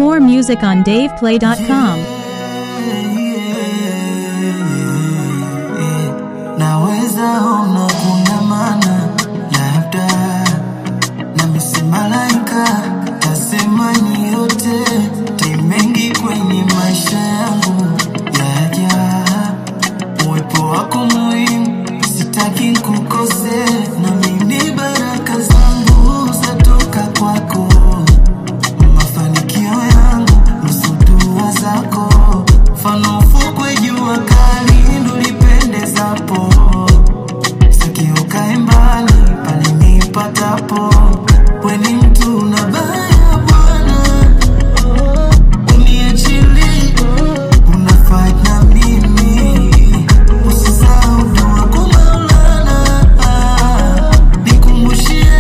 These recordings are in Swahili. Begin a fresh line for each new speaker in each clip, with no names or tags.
More music on DavePlay.com.
Naweza ona kuna maana labda nami si malaika, tasema ni yote ni mengi kwenye maisha yangu yaja, uwepo wako muhimu, sitaki kukose, nami ni baraka zangu zatoka kwako mafanikio yangu nusu dua zako mfano ufukwe jua kali ndo lipendezapo sikio kae mbali pale nipatapo weni mtu na baya bwana uniachili una fight na mimi usisahau dua kwa Maulana nikumbushie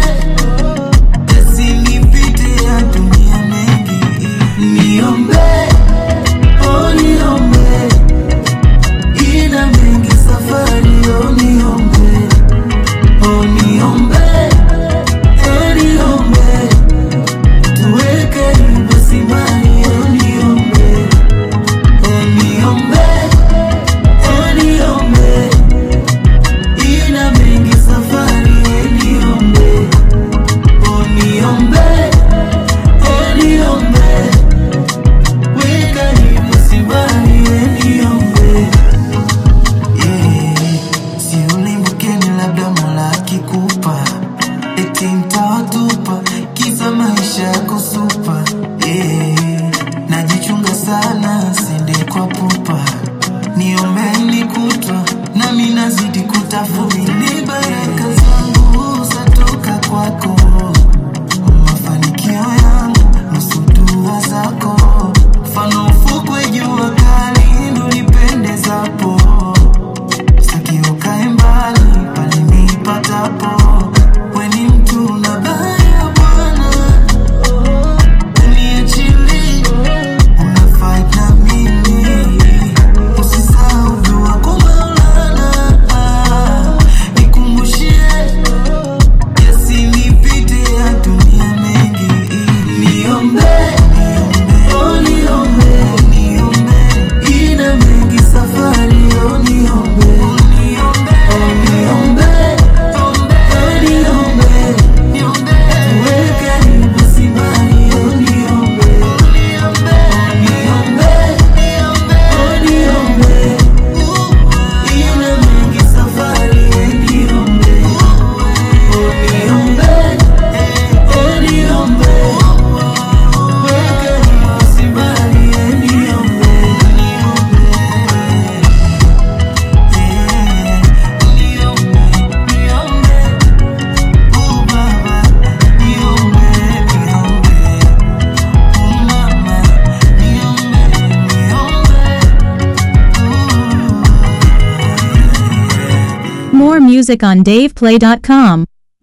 Yasinipite ya dunia mengi, niombe, oh niombe, ina mengi safari, oh niombe, oh niombe, oh niombe, tuwe karibu simani, oh niombe, oh niombe, oh niombe, ina mengi safari, oh niombe. Oniombe, oniombe, weka nimusibani, oniombe. Yeah, si ulimbukeni labda Mola akikupa eti mtawatupa kisa maisha yako supa. Yeah, najichunga sana sende kwa pupa, niombeni kutwa nami nazidi kutafuta ni baraka zangu zatoka kwako mafanikio yangu nusu dua zako mfano ufukwe jua kali ndo lipendezapo sakio kae mbali pale nipatapo weni mtu na baya bwana uniachili una fight na mimi usisahau dua kwa Maulana nikumbushie yasinipite ya dunia mengi niombe oh niombe niombe ina mengi safari oh niombe oh niombe oh niombe tuwe karibu simani oh niombe oh niombe oh niombe ina mengi safari oh niombe Oniombe, oniombe, weke nimusibali, oniombe, oniombe, niombe, oh baba, niombe, niombe, oh mama, niombe, niombe,
More music on DavePlay.com.